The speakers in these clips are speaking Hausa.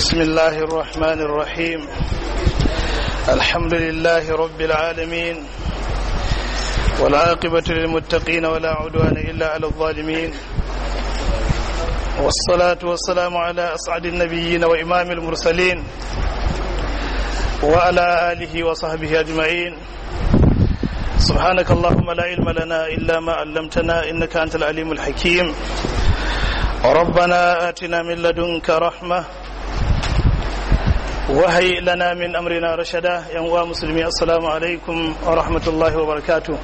بسم الله الرحمن الرحيم الحمد لله رب العالمين والعاقبة للمتقين ولا عدوان إلا على الظالمين والصلاة والسلام على أسعد النبيين وإمام المرسلين وعلى آله وصحبه أجمعين سبحانك اللهم لا علم لنا إلا ما علمتنا إنك أنت العليم الحكيم ربنا آتنا من لدنك رحمة وهي لنا من أمرنا رشدا يا مسلمي السلام عليكم ورحمة الله وبركاته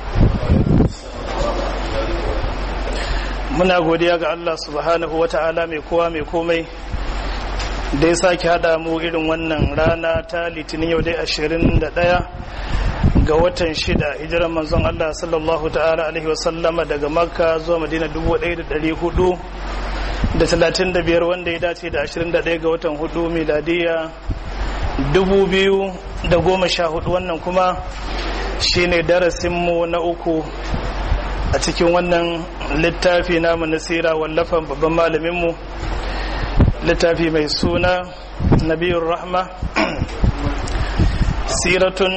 muna godiya ga Allah subhanahu wa ta'ala mai kowa mai komai da ya sake haɗa mu irin wannan rana ta litinin yau dai ashirin da ɗaya ga watan shida hijiran manzon Allah sallallahu ta'ala alaihi wasallama daga makka zuwa madina dubu ɗaya da ɗari hudu da talatin da biyar wanda ya dace da ashirin da ɗaya ga watan hudu miladiya dubu biyu da goma sha hudu wannan kuma shine darasinmu na uku a cikin wannan littafi namu na sira wallafan babban malaminmu littafi mai suna nabiyun rahma siratun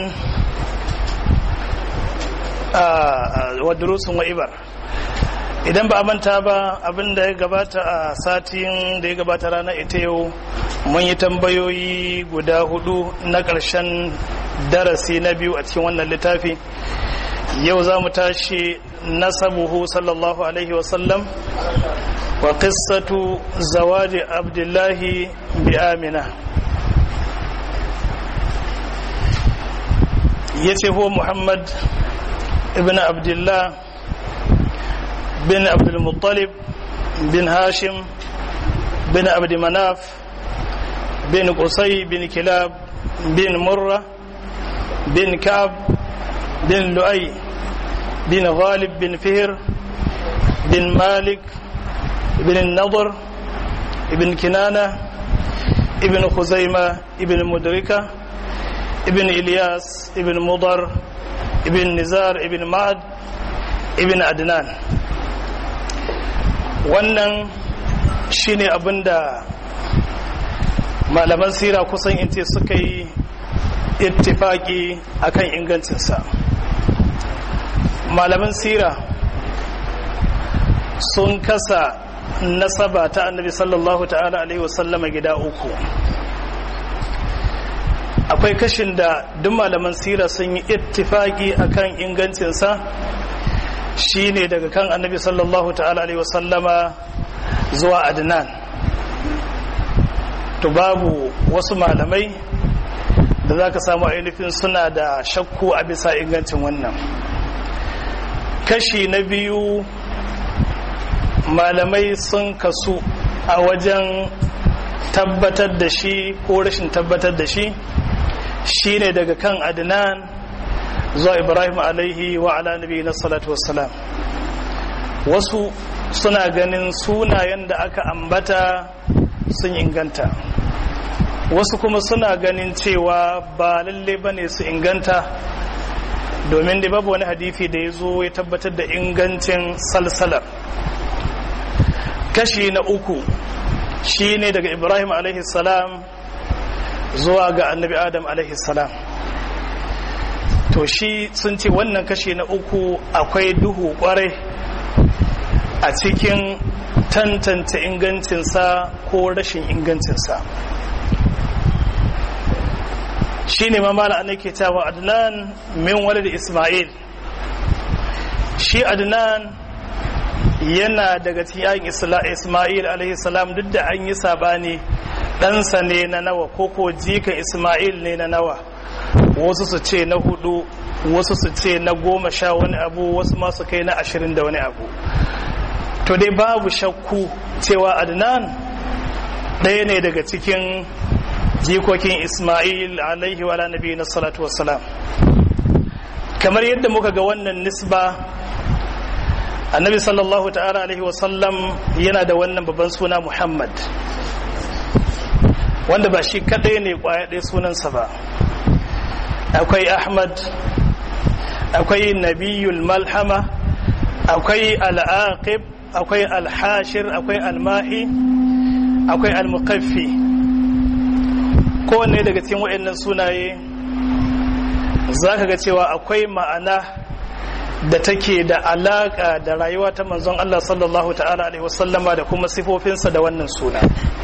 wa durusun wa ibar idan ba a manta ba abin da ya gabata a satin da ya gabata rana ita yau mun yi tambayoyi guda hudu na ƙarshen darasi na biyu a cikin wannan littafi yau za mu tashi nasabuhu sallallahu alaihi wasallam wa qissatu zawaji abdullahi bi amina yace huwa muhammad ibn abdullah bin abdul muttalib bin hashim bin abd manaf bin qusay bin kilab bin murra bin kab bin lu'ay bin ghalib bin fihr bin malik ibn النضر ابن كنانة ابن خزيمة ابن مدركة ابن إلياس ابن مضر ابن نزار ابن معد ابن عدنان wannan shine abin da malaman sira kusan in ce suka yi ittifaki akan ingancinsa malaman sira sun kasa nasaba ta annabi sallallahu ta'ala alaihi wasallama gida uku akwai kashin da duk malaman sira sun yi ittifaki akan ingancinsa shine daga kan annabi sallallahu ta'ala alaihi wasallama zuwa adnan to babu wasu malamai da za ka samu ainihin suna da shakku a bisa ingancin wannan kashi na biyu malamai sun kasu a wajen tabbatar da shi ko rashin tabbatar da shi shine daga kan adnan zuwa ibrahim alaihi wa ala nabi na salatu wassalam wasu suna ganin sunayen da aka ambata sun inganta wasu kuma suna ganin cewa ba lalle ba ne su inganta domin da babu wani hadifi da ya zo ya tabbatar da ingancin salsalar kashi na uku shi ne daga ibrahim alaihi salam zuwa ga annabi adam alaihi salam to shi sun ce wannan kashi na uku akwai duhu kwarai a cikin tantance ingancinsa ko rashin ingancinsa shi ne mamala an ke cewa adnan min walid ismail shi adnan yana daga cikin ismail alaihi salam duk da an yi sabani ɗansa ne na nawa koko jikan ismail ne na nawa wasu su ce na hudu wasu su ce na goma sha wani abu wasu masu kai na ashirin da wani abu to dai babu shakku cewa adnan ɗaya ne daga cikin jikokin ismail alaihi wa nabi na salatu wassalam kamar yadda muka ga wannan nisba annabi sallallahu ta'ala alaihi wasallam yana da wannan babban suna muhammad wanda ba shi kadai ne kwaya ɗaya sunansa ba akwai ahmad akwai nabiyul malhama akwai al'aqib akwai alhashir akwai almahi akwai almukaffi kowanne daga cikin waɗannan sunaye za ka ga cewa akwai ma'ana da take da alaƙa da rayuwa ta manzon Allah sallallahu ta'ala alaihi wasallama da kuma sifofinsa da wannan suna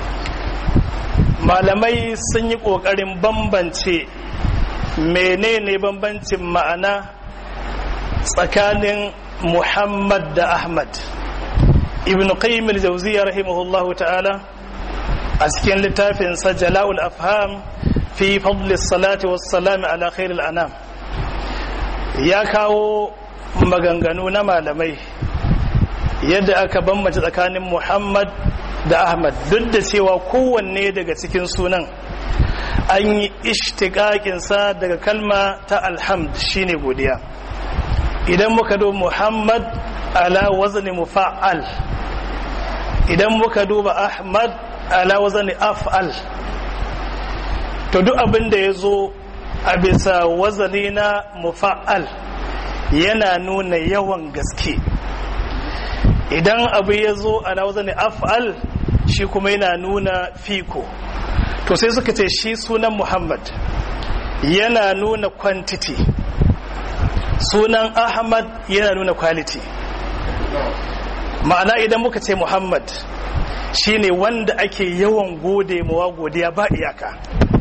malamai sun yi ƙoƙarin bambance menene bambancin ma'ana tsakanin muhammad da ahmad ibn qayyim al-jawziyya rahimahullahu ta'ala a cikin littafinsa jala'ul afham fi fadli salati was salami ala khairil anam ya kawo maganganu na malamai yadda aka bambance tsakanin muhammad da ahmad duk da cewa kowanne daga cikin sunan an yi ishtiƙaƙinsa daga kalma ta alhamd shine godiya idan muka do muhammad ala wazni mufa'al idan muka duba ahmad ala wazni af'al to duk abin da ya zo a bisa wazani na mufa'al yana nuna yawan gaske idan abu ya zo ala wazni af'al shi kuma yana nuna fiko to sai suka ce shi sunan muhammad yana nuna quantity sunan ahmad yana nuna quality ma'ana idan muka ce muhammad shine wanda ake yawan gode mawa godiya ba iyaka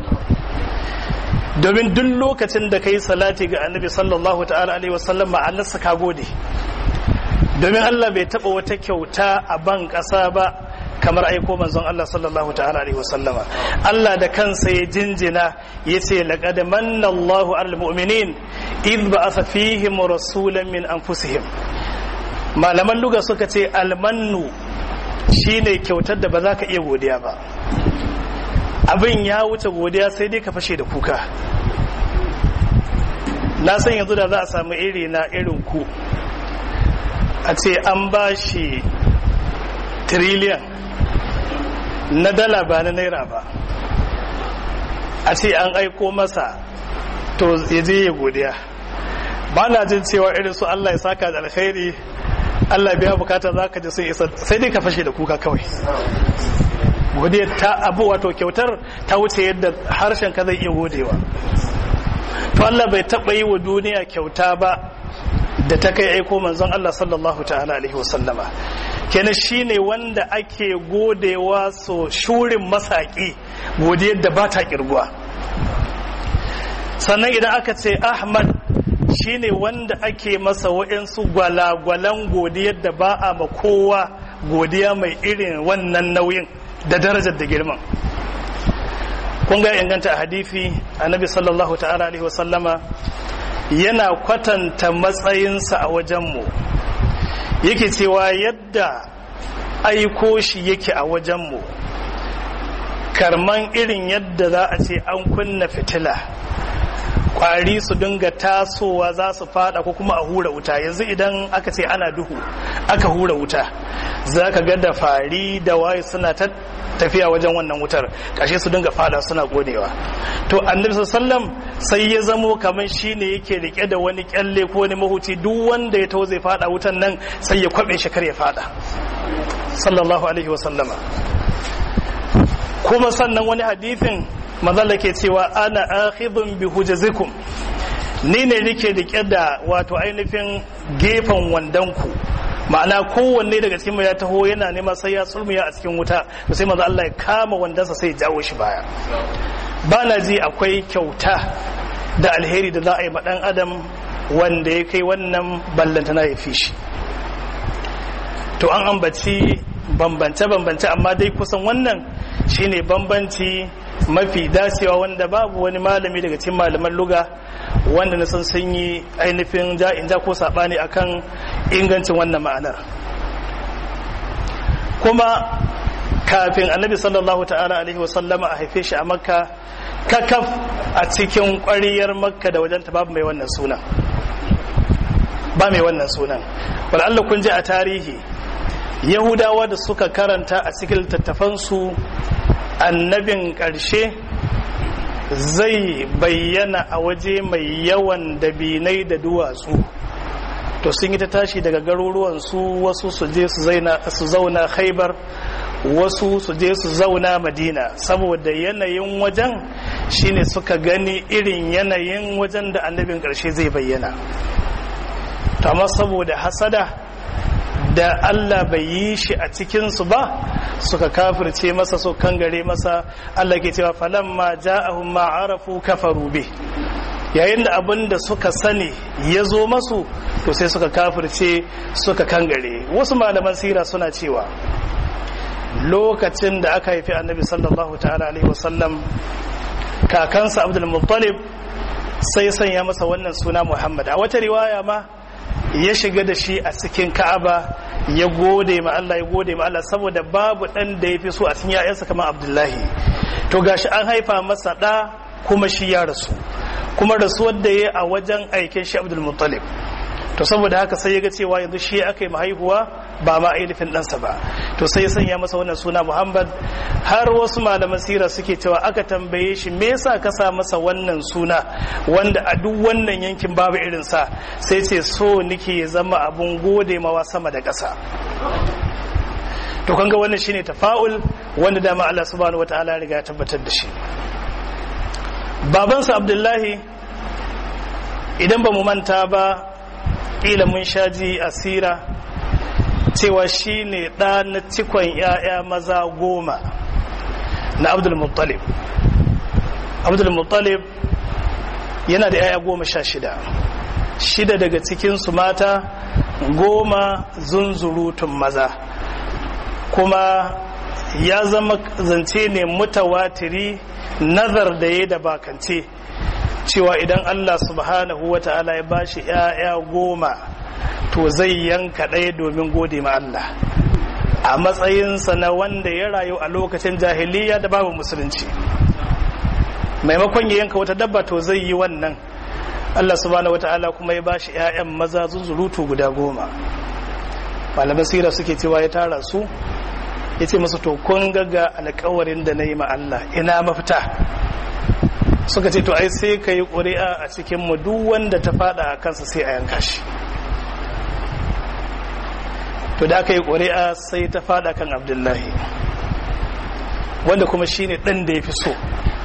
domin duk lokacin da ka yi salati ga annabi sallallahu ta'ala alaihi wasallam ma'anarsa ka gode domin allah bai taba wata kyauta a ban ƙasa ba kamar aiko manzon Allah sallallahu ta'ala alaihi wasallama Allah da kansa ya jinjina yace laqad manna Allahu 'alal mu'minin idh ba'atha fihim rasulan min anfusihim malaman luga suka ce almannu shine kyautar da ba za ka iya godiya ba abin ya wuce godiya sai dai ka fashe da kuka na san yanzu da za a samu iri na irin ku a ce an ba shi trillion na dala ba na naira ba a ce an aiko masa to ya je ya godiya ba na jin cewa irin su Allah ya saka da alkhairi Allah biya bukata za ka ji sun isa sai dai ka fashe da kuka kawai godiya ta abu wato kyautar ta wuce yadda harshen ka zai iya godewa to Allah bai taɓa yi wa duniya kyauta ba da ta kai aiko manzon Allah sallallahu ta'ala alaihi wasallama kenan shine wanda ake godewa so shurin masaki godiyar da ba ta kirguwa sannan idan aka ce ahmad shine wanda ake masa wa'insu gwalagwalan godiyar da ba a ma kowa godiya mai irin wannan nauyin da darajar da girman kun ga inganta a hadithi annabi sallallahu ta'ala alaihi wasallama yana kwatanta matsayinsa a wajenmu yake cewa yadda aiko shi yake a wajenmu karman irin yadda za a ce an kunna fitila kwari su dinga tasowa za su fada ko kuma a hura wuta yanzu idan aka ce ana duhu aka hura wuta za ka ga da fari da waye suna ta tafiya wajen wannan wutar kashe su dinga fada suna godewa to annabi sallam sai ya zamo kamar shine yake rike da wani kyalle ko wani mahuci duk wanda ya taho zai fada wutan nan sai ya kwabe shi kar ya fada sallallahu alaihi wa sallama kuma sannan wani hadithin mazalla ke cewa ana akhidun bi hujazikum ni ne nake rike da wato ainihin gefen wandanku ma'ana kowanne daga cikin ya taho yana nema sai ya sulmiya a cikin wuta to sai maza Allah ya kama wandansa sai ya jawo shi baya ba na ji akwai kyauta da alheri da za a yi ma dan adam wanda ya kai wannan ballantana ya fi shi to an ambaci bambance-bambance amma dai kusan wannan shine bambanci mafi dacewa wanda babu wani malami daga cikin malaman luga wanda na san sun yi ainihin ja'in ja ko saɓani akan ingancin wannan ma'anar kuma kafin annabi sallallahu ta'ala alaihi wasallama a haife shi a makka kakaf a cikin ƙwariyar makka da wajenta babu mai wannan sunan ba mai wannan sunan Allah kun ji a tarihi yahudawa da suka karanta a cikin littattafansu annabin ƙarshe zai bayyana a waje mai yawan dabinai da duwatsu to sun yi ta tashi daga garuruwansu wasu su je su zauna haibar wasu su je su zauna madina saboda yanayin wajen shine suka gani irin yanayin wajen da annabin ƙarshe zai bayyana amma saboda hasada da Allah bai yi shi a cikinsu ba suka kafirce masa so kangare masa Allah ke cewa falamma ja'ahum ma arafu kafaru bi yayin da abin da suka sani ya zo masu to sai suka kafirce suka kangare wasu malaman sira suna cewa lokacin da aka haifi annabi sallallahu ta'ala alaihi wasallam kakansa abdul muttalib sai sanya masa wannan suna muhammad a wata riwaya ma ya shiga da shi a cikin ka'aba ya gode ma Allah ya gode ma Allah saboda babu dan da ya fi so a cikin ya'yansa kamar abdullahi to gashi an haifa masa da kuma shi ya rasu kuma rasuwar da ya a wajen aikin shi abdul muttalib to saboda haka sai ya ga cewa yanzu shi aka yi mahaihuwa ba ma ainihin ɗansa ba to sai ya sanya masa wannan suna muhammad har wasu malaman sira suke cewa aka tambaye shi me yasa ka sa masa wannan suna wanda a duk wannan yankin babu irin sa sai ce so nike ya zama abun gode mawa sama da ƙasa to kanga wannan shine tafa'ul wanda dama Allah subhanahu wataala ya riga ya tabbatar da shi babansa abdullahi idan ba mu manta ba ƙila mun shaji asira cewa shi ne ɗa na cikon ‘ya'ya maza goma na abdulmuttalib abdulmuttalib yana da ‘ya'ya goma sha shida shida daga cikinsu mata goma zunzurutun maza kuma ya zama zance ne mutawatiri nazar da ya da bakance cewa idan Allah subhanahu wa ta'ala ya bashi ‘ya'ya goma to zai yanka ɗaya domin gode ma Allah a matsayinsa na wanda ya rayu a lokacin jahiliya da babu musulunci maimakon ya yanka wata dabba to zai yi wannan Allah subhanahu wa ta'ala kuma ya bashi ‘ya'yan maza zunzurutu guda goma malaman sira suke cewa ya tara su ya ce masu to kun gaga alkawarin da na yi ma Allah ina mafita suka ce to ai sai ka yi ƙuri'a a cikin mu duk wanda ta fada a kansa sai a yanka shi to da aka yi ƙuri'a sai ta fada kan abdullahi wanda kuma shine ɗan da ya fi so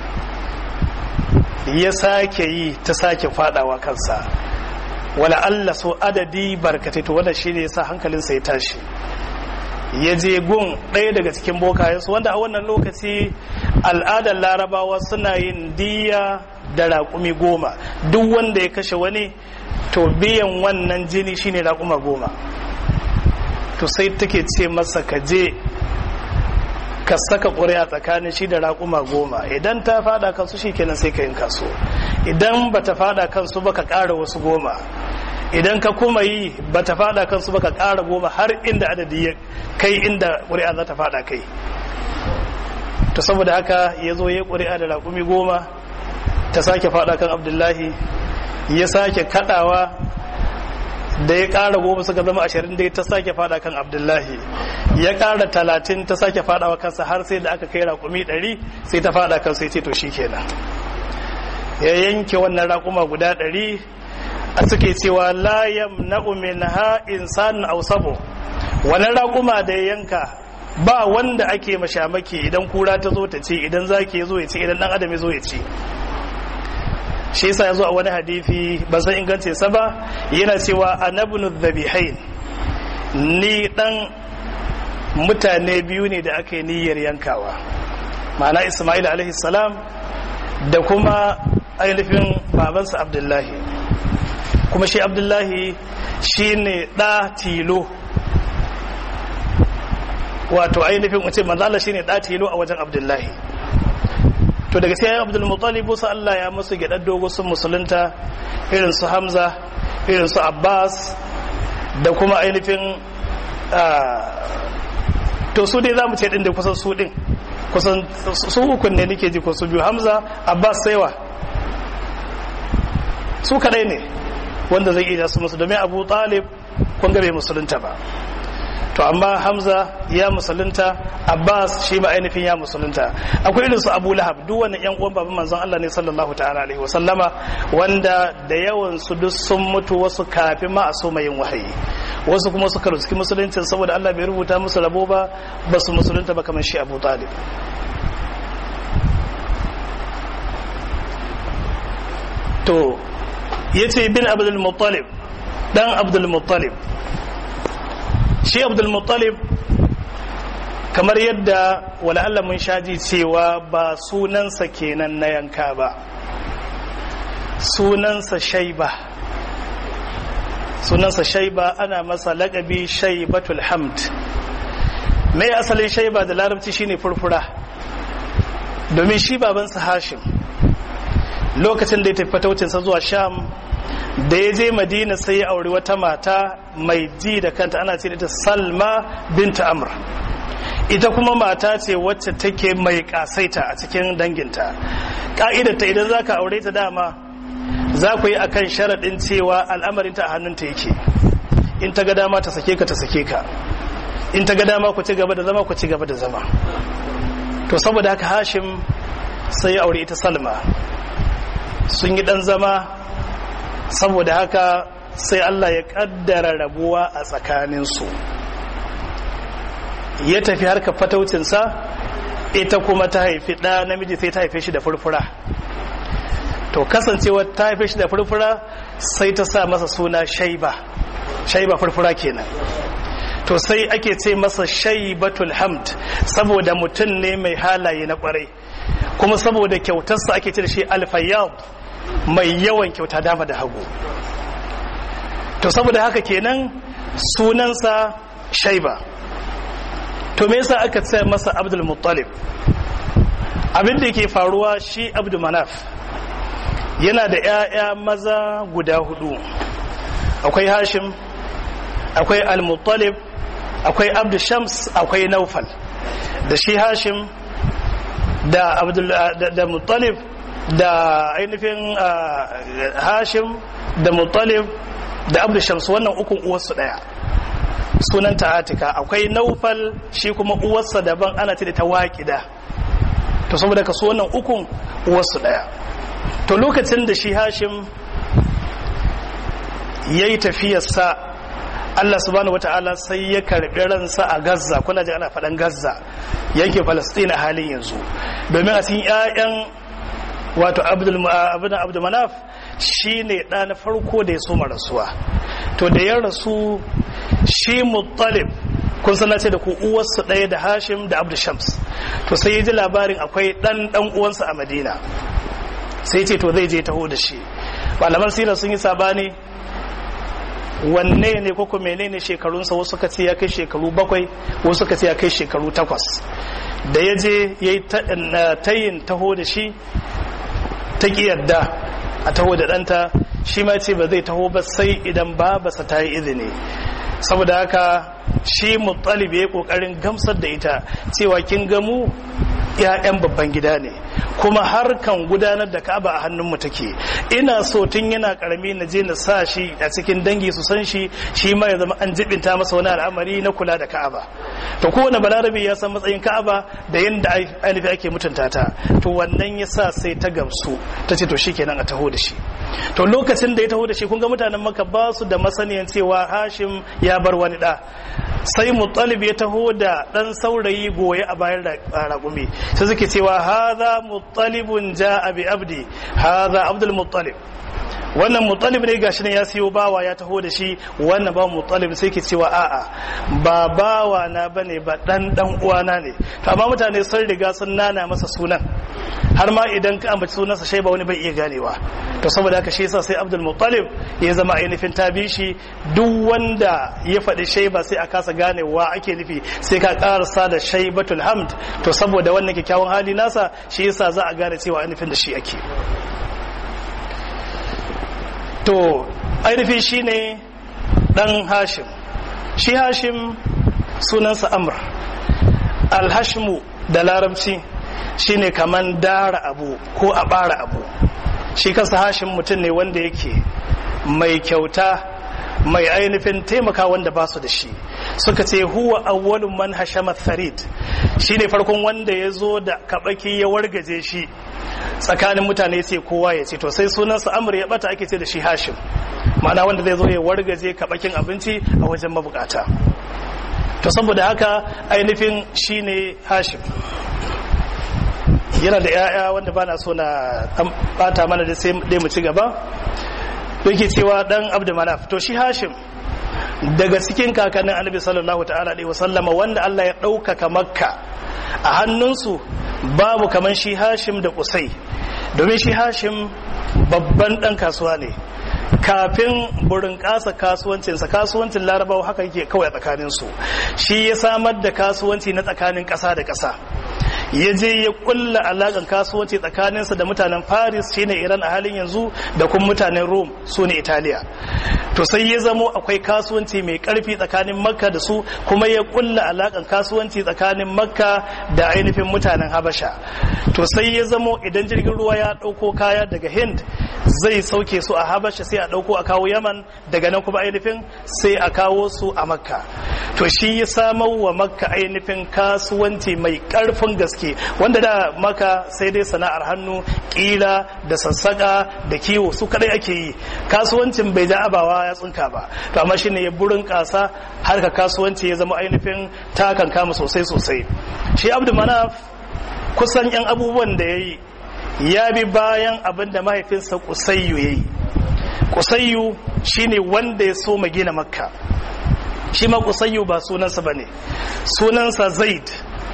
ya sake yi ta sake fadawa kansa wala Allah so adadi barkatai to wanda shine yasa hankalinsa ya tashi ya je gun ɗaya daga cikin bokayensu wanda a wannan lokaci al'adar larabawa suna yin diya da raƙumi goma duk wanda ya kashe wani to biyan wannan jini shine raƙuma goma to sai take ce masa ka je ka saka ƙuri'a tsakanin shi da raƙuma goma idan ta fada kansu shi kenan sai ka yin kaso idan ba ta fada kansu ba ka ƙara wasu goma idan ka kuma yi ba ta fada kansu ba ka ƙara goma har inda adadi ya kai inda ƙuri'a za ta fada kai to saboda haka ya zo ya ƙuri'a da raƙumi goma ta sake fada kan abdullahi ya sake kaɗawa da ya ƙara goma suka zama ashirin da ta sake fada kan abdullahi ya ƙara talatin ta sake fadawa kansa har sai da aka kai raƙumi ɗari sai ta fada kansa ya ce to shi kenan ya yanke wannan raƙuma guda ɗari a suke cewa la yamna'u minha insanun aw sabo wannan raƙuma da ya yanka ba wanda ake mashamaki idan kura ta zo ta ce idan zaki ya zo ya ce idan dan adam ya zo ya ce shi yasa ya zo a wani hadisi ba san ingance sa ba yana cewa anabnu dhabihain ni dan mutane biyu ne da aka yi niyyar yankawa ma'ana isma'il alaihi salam da kuma ainihin babansa abdullahi kuma shi abdullahi shi ne ɗa tilo wato ainihin wace manzala shi ne ɗa tilo a wajen abdullahi to daga sai abdul mutalibu su Allah ya musu gyaɗar dogo sun musulunta irin su hamza irin su abbas da kuma ainihin to su dai za mu ce ɗin da kusan su ɗin kusan su ukun ne nake ji ko su biyu hamza abbas saiwa su kadai ne wanda zai iya su musu domin abu talib kun bai musulunta ba to amma hamza ya musulunta abbas shi ma ainihin ya musulunta akwai irin su abu lahab duk wani yan uwan baban manzon Allah ne sallallahu ta'ala alaihi wa sallama wanda da yawan su duk sun mutu wasu kafin ma a so yin wahayi wasu kuma suka ruski musuluncin saboda Allah bai rubuta musu rabo ba ba su musulunta ba kamar shi abu talib to ya ce bin abdul muttalib dan abdul muttalib shi abdul muttalib kamar yadda wala'alla mun shaji cewa ba sunansa kenan na yanka ba sunansa shaiba sunansa shaiba ana masa laƙabi shaibatul hamd mai asalin shaiba da larabci shine furfura domin shi babansa hashim lokacin da ya tafi fataucinsa zuwa sham da ya je madina sai ya auri wata mata mai ji da kanta ana ce ita salma binta amr ita kuma mata ce wacce take mai kasaita a cikin danginta ka'idarta idan za ka aure ta dama za ku yi akan sharaɗin cewa al'amarinta a hannunta yake in ta ga dama ta sake ka ta sake ka in ta ga dama ku ci gaba da zama ku ci gaba da zama to saboda haka hashim sai ya aure ita salma sun yi ɗan zama saboda haka sai allah ya ƙaddara rabuwa a tsakaninsu ya tafi harkar fataucinsa ita kuma ta haifi ɗa namiji sai ta haife shi da furfura to kasancewa ta haife shi da furfura sai ta sa masa suna shaiba shaiba furfura kenan to sai ake ce masa shaibatul hamd saboda mutum ne mai halaye na kwarai kuma saboda kyautarsa ake ce da shi alfayyab mai yawan kyauta dama da hagu to saboda haka kenan sunansa shaiba to me yasa aka ce masa abdul muttalib abin da yake faruwa shi abdul manaf yana da 'ya'ya maza guda hudu akwai hashim akwai al-muttalib akwai abdul shams akwai naufal da shi hashim da abdul da muttalib da ainihin hashim da muttalib da abdul shams wannan ukun uwarsu daya sunanta atika akwai naufal shi kuma uwarsa daban ana ce da ta waƙida to saboda ka su wannan ukun uwarsu daya to lokacin da shi hashim ya yi tafiyarsa Allah subhanahu wata'ala sai ya karɓi ransa a Gaza kuna ji ana faɗan Gaza yankin Palestine a halin yanzu domin a cikin 'ya'yan wato Abdul Manaf shi ne ɗa na farko da ya soma rasuwa to da ya rasu shi Muttalib kun sana ce da ku uwarsa ɗaya da Hashim da Abdul Shams to sai ya ji labarin akwai ɗan ɗan uwansa a Madina sai ce to zai je taho da shi malaman sirar sun yi sabani wanne ne koko menene shekarunsa wasu suka ce ya kai shekaru bakwai wasu suka ce ya kai shekaru takwas da ya je ya yi tayin taho da shi ta ƙi yadda a taho da ɗanta shi ma ce ba zai taho ba sai idan babasa ta yi izini saboda haka shi muttalib ya yi ƙoƙarin gamsar da ita cewa kin gamu ‘ya'yan babban gida ne kuma harkan gudanar da ka'aba a hannunmu take ina so tun yana karami na je na sa shi a cikin dangi su san shi shi ma ya zama an jibinta masa wani al'amari na kula da ka'aba to kowane balarabe ya san matsayin ka'aba da yadda ainihin ake mutunta ta to wannan ya sa sai ta gamsu ta ce to shikenan a taho da shi to lokacin da ya taho da shi kun ga mutanen maka ba su da masaniyan cewa hashim ya bar wani da sai muttalib ya taho da dan saurayi goye a bayan raƙumi sai suke cewa haza muttalibun ja'a bi abdi haza abdul muttalib wannan muttalib ne gashi ne ya siyo bawa ya taho da shi wannan ba muttalib sai ke cewa a'a ba bawa na bane ba dan dan uwana ne to amma mutane sun riga sun nana masa sunan har ma idan ka ambaci sunansa shai ba wani bai iya ganewa to saboda haka shi yasa sai Abdul Muttalib ya zama ainihin tabishi duk wanda ya faɗi shaiba sai a kasa ganewa ake nufi sai ka karasa da shaibatul hamd to saboda wannan kyakkyawan hali nasa shi yasa za a gane cewa ainihin da shi ake to ainihin shine dan Hashim shi Hashim sunansa Amr al-Hashmu da larabci shine kaman dara abu ko a bara abu shi kansa hashin mutum ne wanda yake mai kyauta mai ainihin taimaka wanda ba su da shi suka ce huwa awwalun man hashama tharid shine farkon wanda ya zo da kabaki ya wargaje shi tsakanin mutane sai kowa ya ce to sai sunansa amr ya bata ake ce da shi hashim ma'ana wanda zai zo ya wargaje kabakin abinci a wajen mabukata to saboda haka ainihin shine hashim yana da 'ya'ya wanda ba na so na bata mana da sai dai mu ci gaba yake cewa dan abdu manaf to shi hashim daga cikin kakannin annabi sallallahu ta'ala alaihi wasallama wanda Allah ya ɗaukaka makka a hannunsu babu kaman shi hashim da kusai domin shi hashim babban ɗan kasuwa ne kafin burin kasa kasuwancinsa kasuwancin larabawa haka yake kawai a tsakaninsu shi ya samar da kasuwanci na tsakanin ƙasa da ƙasa ya je ya kulla alaƙar kasuwanci tsakaninsa da mutanen paris shine iran a halin yanzu da kuma mutanen rome su ne italiya to sai ya zamo akwai kasuwanci mai karfi tsakanin makka da su kuma ya kulla alaƙar kasuwanci tsakanin makka da ainihin mutanen habasha to sai ya zamo idan jirgin ruwa ya ɗauko kaya daga hind zai sauke su a habasha sai a ɗauko a kawo yaman daga nan kuma ainihin sai a kawo su a makka to shi ya samar wa makka ainihin kasuwanci mai ƙarfin gaske wanda da maka sai dai sana'ar hannu ƙila da sassaƙa da kiwo su kadai ake yi kasuwancin bai ja abawa ya tsinka ba to amma shine ya burin ƙasa har ka kasuwanci ya zama ainihin takan kama sosai sosai shi abdu manaf kusan yan abubuwan da ya yi ya bi bayan abin da mahaifinsa kusayyu ya yi kusayyu shine wanda ya so gina makka shi ma kusayyu ba sunansa ba ne sunansa zaid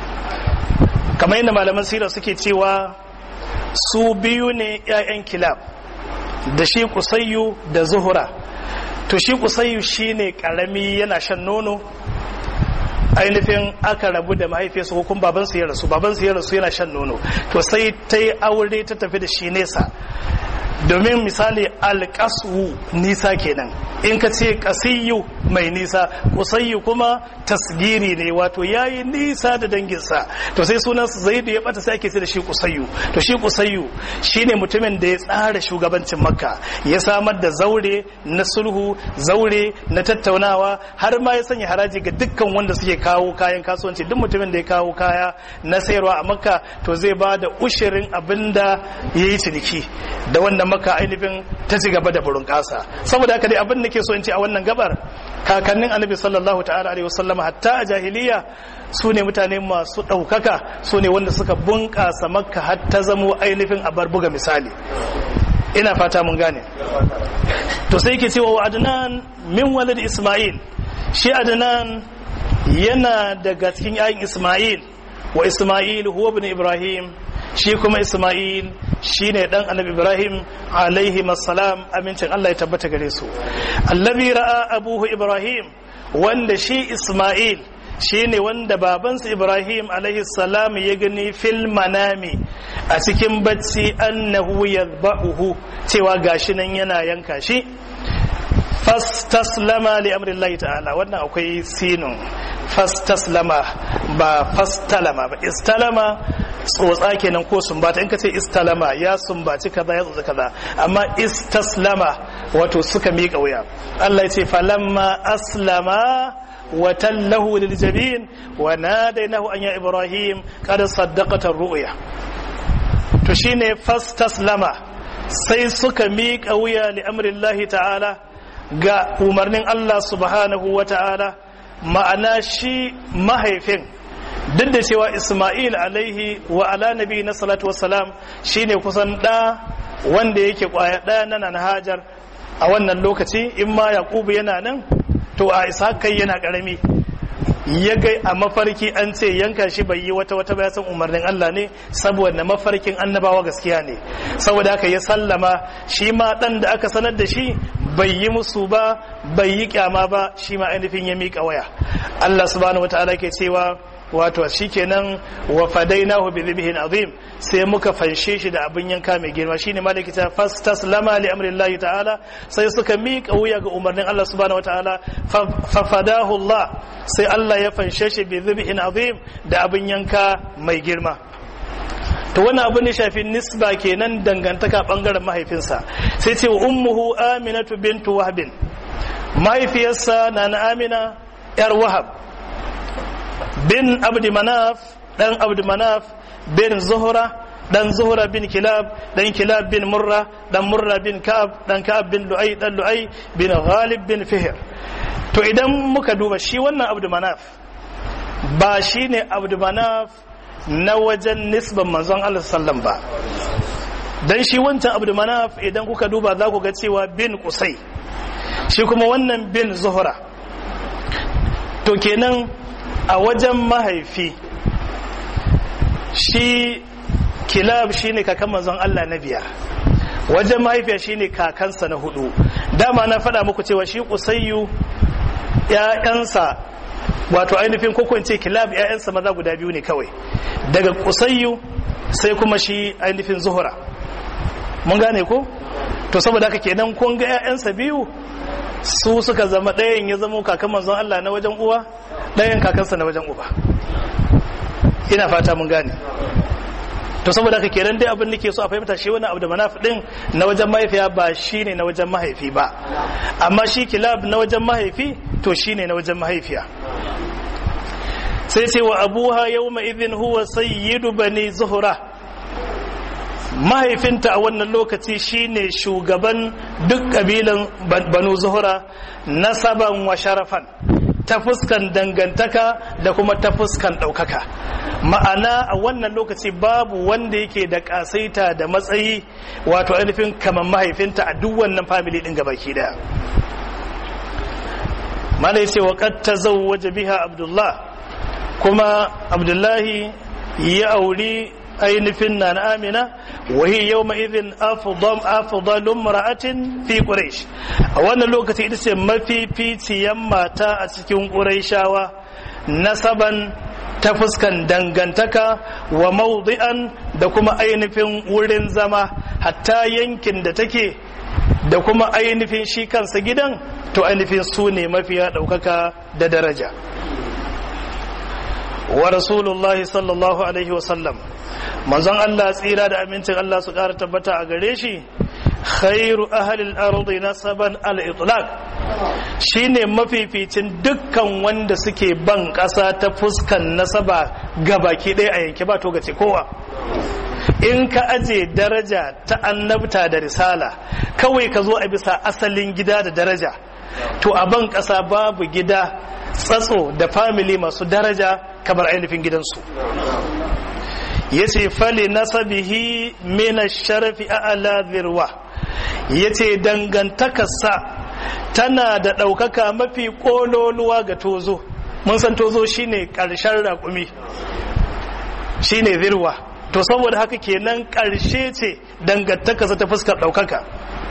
kamar yadda malaman sira suke cewa su biyu ne 'ya'yan kilab da shi kusayyu da zuhura to shi kusayyu shine karami yana shan nono ainihin aka rabu da mahaifiyarsa ko kuma babansu ya rasu babansu ya rasu yana shan nono to sai ta yi aure ta tafi da shi nesa domin misali alƙasu nisa kenan in ka ce ƙasiyyu mai nisa kusayyu kuma tasgiri ne wato yayi nisa da danginsa to sai sunan zaidu ya bata sai ake ce da shi kusayyu to shi kusayyu shine mutumin da ya tsara shugabancin makka ya samar da zaure na sulhu zaure na tattaunawa har ma ya sanya haraji ga dukkan wanda suke kawo kayan kasuwanci duk mutumin da ya kawo kaya na sayarwa a makka to zai ba da ushirin abinda ya yi ciniki da wannan makka ainihin ta ci gaba da burin kasa saboda haka dai abin da ke so in ce a wannan gabar kakannin annabi sallallahu ta'ala alaihi wasallam hatta a jahiliya su ne mutane masu ɗaukaka su ne wanda suka bunƙasa makka har ta zamo ainihin abar buga misali ina fata mun gane to sai ke cewa wa adnan min walad isma'il shi adnan yana daga cikin yayin isma'il wa isma'il huwa ibn ibrahim shi kuma isma'il shi ne dan annabi ibrahim alaihi masalam amincin allah ya tabbata gare su allazi ra'a abuhu ibrahim wanda shi isma'il shi ne wanda babansa ibrahim alaihi salam ya gani fil manami a cikin bacci annahu yadba'uhu cewa gashi nan yana yanka shi fastaslama li amrillahi ta'ala wannan akwai sinun fastaslama ba fastalama ba istalama tsotsa kenan ko sumbata in ka ce istalama ya sumbaci kaza ya tsotsa kaza amma istaslama wato suka miƙa wuya Allah ya ce falamma aslama wa tallahu lil jabin wa nadainahu an ya ibrahim qad saddaqata ru'ya to shine fastaslama sai suka miƙa wuya li amrillahi ta'ala ga umarnin Allah subhanahu wa ta'ala ma'ana shi mahaifin duk da cewa Ismail alaihi wa ala nabi na salatu wassalam shine kusan ɗa wanda yake kwaya ɗaya na nan hajar a wannan lokaci in ma yaƙubu yana nan to a isa kai yana ƙarami ya gai a mafarki an ce yanka shi bai yi wata wata bayan umarnin Allah ne saboda mafarkin annabawa gaskiya ne saboda haka ya sallama shi ma dan da aka sanar da shi bai yi musu ba bai yi kyama ba shi ma ainihin ya miƙa waya Allah subhanahu wataala ke cewa wato shikenan wa fadainahu bi dhibhin azim sai muka fanshe shi da abin yanka mai girma shine malaki ta fastaslama li amrillahi ta'ala sai suka miƙa wuya ga umarnin Allah subhanahu wataala fa fadahu Allah sai Allah ya fanshe shi bi dhibhin azim da abin yanka mai girma to wannan abu ne shafi nisba kenan dangantaka bangaren mahaifinsa sai ce ummuhu aminatu bintu wahbin mahaifiyarsa na na amina yar wahab bin abdi manaf dan abdi manaf bin zuhra dan zuhra bin kilab dan kilab bin murra dan murra bin ka'ab dan ka'ab bin lu'ay dan lu'ay bin ghalib bin fihr to idan muka duba shi wannan abdi manaf ba shine abdi manaf na wajen nisban manzon Allah sallam ba dan shi wancan abdu manaf idan kuka duba za ku ga cewa bin kusai shi kuma wannan bin zuhura to kenan a wajen mahaifi shi kilab shine kakan manzon Allah na biyar wajen mahaifiya shine kakansa na hudu dama na faɗa muku cewa shi kusayyu ‘ya'yansa wato ainihin kokwance kilab ‘ya'yansa maza guda biyu ne kawai daga kusayyu sai kuma shi ainihin zuhura mun gane ko to saboda haka kenan kun ga ‘ya'yansa biyu su suka zama ɗayan ya zama kakan manzon Allah na wajen uwa ɗayan kakansa na wajen uba ina fata mun gane to saboda haka kenan dai abin nake so a fahimta shi wani abu da manaf din na wajen mahaifiya ba shine na wajen mahaifi ba amma shi kilab na wajen mahaifi to shine na wajen mahaifiya sai ce wa abuha yawma idhin huwa sayyidu bani zuhra mahaifinta a wannan lokaci shine shugaban duk kabilan banu zuhra nasaban wa sharafan ta fuskan dangantaka da kuma ta fuskan ɗaukaka ma'ana a wannan lokaci babu wanda yake da ƙasaita da matsayi wato ainihin kamar mahaifinta a duk wannan famili ɗin gabaki daya mana ya ce wa ƙatta waje biha abdullah kuma abdullahi ya auri ainihin na amina wahi yau ma'izin afudalun mara'atin fi ƙuraish a wannan lokaci ita ce mafificiyan mata a cikin ƙuraishawa nasaban ta fuskan dangantaka wa maudi'an da kuma ainihin wurin zama hatta yankin da take da kuma ainihin shi kansa gidan to ainihin su ne mafiya ɗaukaka da daraja wa rasulullahi sallallahu alaihi wasallam manzon Allah tsira da amincin Allah su ƙara tabbata a gare shi khairu ahalil ardi nasaban al-itlaq shine mafificin dukkan wanda suke ban ƙasa ta fuskan nasaba gabaki ɗaya a yanke ba to gace kowa in ka aje daraja ta annabta da risala kawai ka zo a bisa asalin gida da daraja to a ban ƙasa babu gida tsatso da family masu daraja kamar ainihin gidansu ya ce fali nasabihi mina sharafi a'ala zirwa ya ce dangantakarsa tana da ɗaukaka mafi ƙololuwa ga tozo mun san tozo shine ƙarshen raƙumi shine zirwa to saboda haka kenan ƙarshe ce dangantakarsa ta fuskar ɗaukaka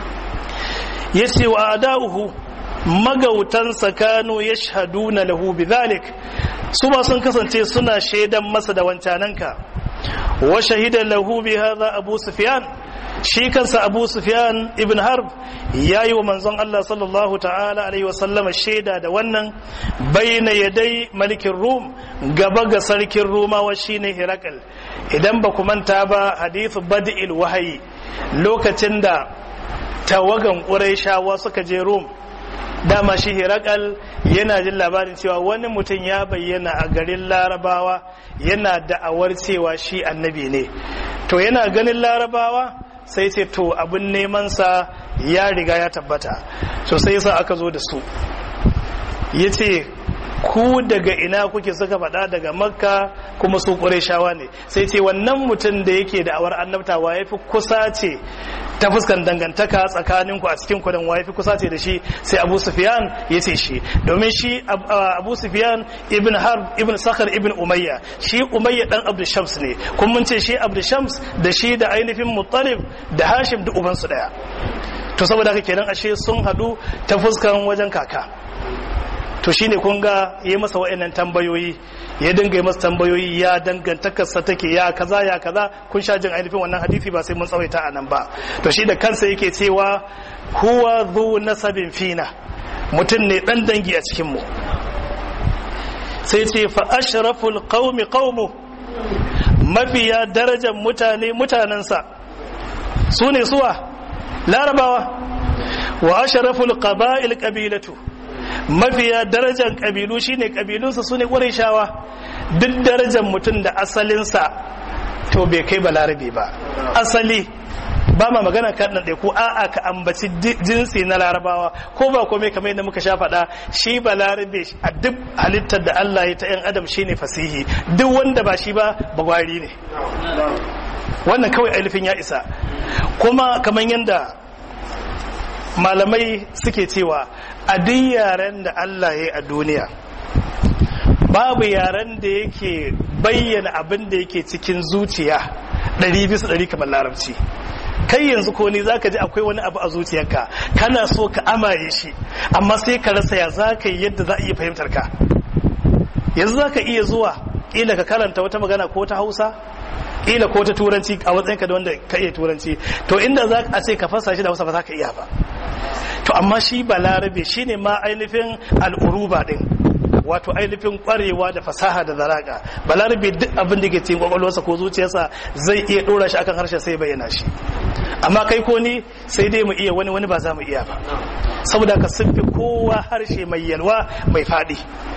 ya ce wa ada'uhu magautansa kano ya shahaduna lahu bidhalik su ba sun kasance suna shaidan masa da wancananka wa shahida lahu bi hadha abu sufyan shi kansa abu sufyan ibn harb yayi wa manzon Allah sallallahu ta'ala alaihi wa sallama shaida da wannan baina yadai malikin rum gaba ga sarkin rumawa shine hirakal idan ba ku manta ba hadithu bad'il wahayi lokacin da tawagan quraishawa suka je rum dama shi hirakal yana jin labarin cewa wani mutum ya bayyana a garin larabawa yana da'awar cewa shi annabi ne to yana ganin larabawa sai ce to abin nemansa ya riga ya tabbata so sai yasa aka zo da su ya ce ku daga ina kuke suka faɗa daga makka kuma su shawa ne sai ce wannan mutum da yake da awar annabtawa ya fi kusa ce ta fuskan dangantaka tsakaninku a cikin kudin wa ya fi kusa ce da shi sai abu sufyan ya ce shi domin shi abu sufyan ibn harb ibn sakhar ibn umayya shi umayya dan abdu shams ne kuma mun ce shi abdu shams da shi da ainihin muttalib da hashim da ubansu daya to saboda haka kenan ashe sun haɗu ta fuskan wajen kaka to shine kun ga yi masa wa'annan tambayoyi ya dinga yi masa tambayoyi ya dangantakarsa take ya kaza ya kaza kun sha jin ainihin wannan hadisi ba sai mun tsawaita a nan ba to shi da kansa yake cewa huwa zu nasabin fina mutum ne dan dangi a cikin mu sai ce fa ashraful qaumi qaumu mafiya darajar mutane mutanensa su ne suwa larabawa wa ashraful qaba'il qabilatu mafiya darajar kabilu shine kabilunsa su ne shawa duk darajar mutum da asalinsa to bai kai balarabe ba asali ba ma magana kan ɗan ko a'a ka ambaci jinsi na larabawa ko ba komai kamar yadda muka sha faɗa shi ba larabe a duk halittar da Allah ya ta yan adam shine fasihi duk wanda ba shi ba bagwari ne wannan kawai ainihin ya isa kuma kamar yadda malamai suke cewa a duk yaren da Allah ya yi a duniya babu yaren da yake bayyana abin da yake cikin zuciya ɗari bisa ɗari kamar larabci kai yanzu ko ni zaka ji akwai wani abu a zuciyarka kana so ka amaye shi amma sai ka rasa ya za ka yi yadda za a iya fahimtar ka yanzu za ka iya zuwa ƙila ka karanta wata magana ko ta hausa ƙila ko ta turanci a matsayinka da wanda ka iya turanci to inda za a ce ka fasa shi da hausa ba za ka iya ba to amma shi balarabe shine ma ainihin al'uruba din wato ainihin kwarewa da fasaha da zaraka balarabe duk abin da ke cikin kwakwalwarsa ko zuciyarsa zai iya dora shi akan harshe sai bayyana shi amma kai ko ni sai dai mu iya wani wani ba za mu iya ba saboda ka sun fi kowa harshe mai yalwa mai faɗi